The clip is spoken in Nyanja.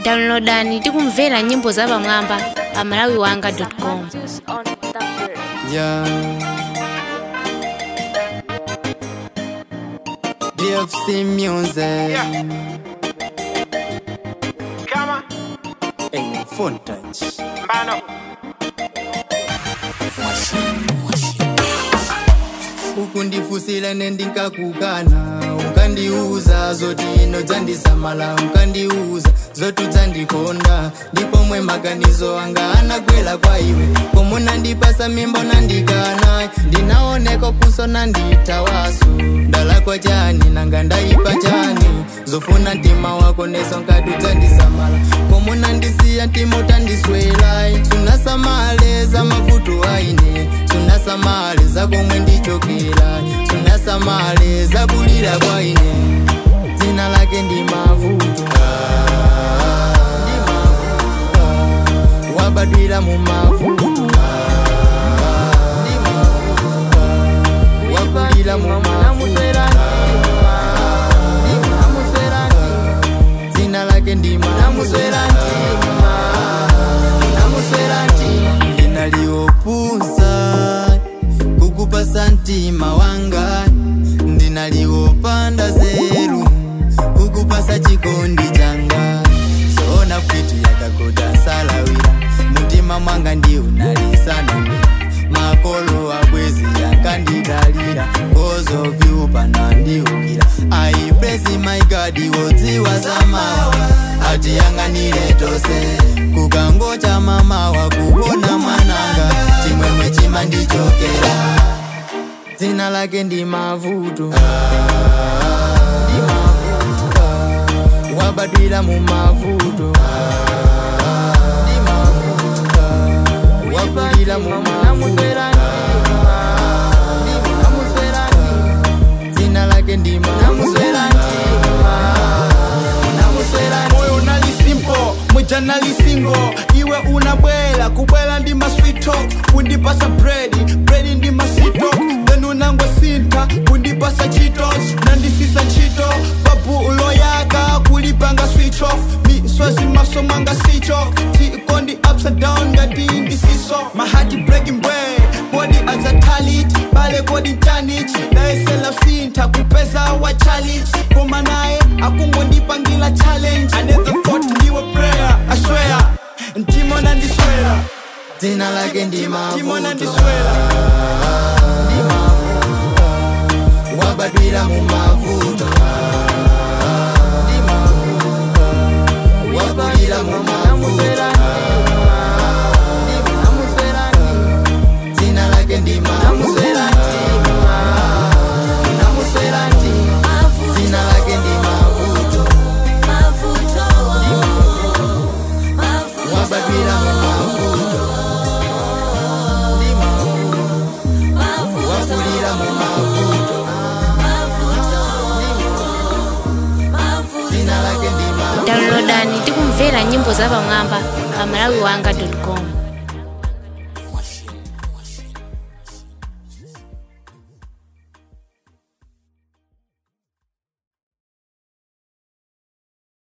downloadani tikumvera nyimbo za pamwamba pa malawiwanga.com Yeah. DFC music. Kama Hey, phone touch. mbano ukundifusila nendikakukana ukandiuza zoti ino dzandisamala ukandiuza zoti udzandikonda ndipo mwe maganizo anga anagwela kwa iwe komuna ndipasa mimbo nandikana ndinaoneko puso nanditawasu ndalakwa chani nanga ndaipa chani zofuna mtima wako neso nkati udzandisamala komuna ndisiya mtima utandiswela sunasamale za mavuto aine sunasamale za komwe ndichokera sunasamale za kulira kwa ine dzina lake ndi mavuto Ndi mavuto. wabadwira mu mavuto Ndi mavuto. wakulira mu mavuto dzina lake ndi mavuto ndinaliopusa kukupasa mtima wanga ndinaliopanda zeru kukupasa chikondi changa soona kwiti yakagoda salawira mutima mwanga ndi unalisanamira makolo abwezi yakandidalira kozovyu ndiukira i bless my god wodziwa zamawa atiyang'anire tose kukangocha mamawa kuona mwananga chimwemwe chima ndichokera dzina lake ndi mavuto Ndi mavuto. wabadwira mu mavuto Ndi mavuto. wakulira mu mavuto dzina lake ndi mavuto moyo unalisimpo mweja nalisingo iwe unabwela kubwela ndi maswito kundipasa bredi bredi ndi masito then unangwe sinta kundipasa chitos nandisisa ntchito babu uloyaka kulipanga switch off miswezi maso mwanga sicho tikondi upside down ngati ndisiso mahati breaking bread kodi azatalit bale kodi tanich naesela sinta kupeza wa challenge koma naye akungondipangila challenge another thought ndiwe prayer i swear ntimona ndiswera dzina lake ndi ntimona mavuto ndiswera Ndi mavuto. wabadwira mu mavuto Ndi mavuto. wakulira mu mavuto dzina lake ndi mavuto dzina lake ndi mavuto wabadwira mu mavuto Ndi mavuto. wakulira mu mavuto dzina lake ndi mavuto downloadani tikumvera nyimbo za pamwamba pa malawiwanga.com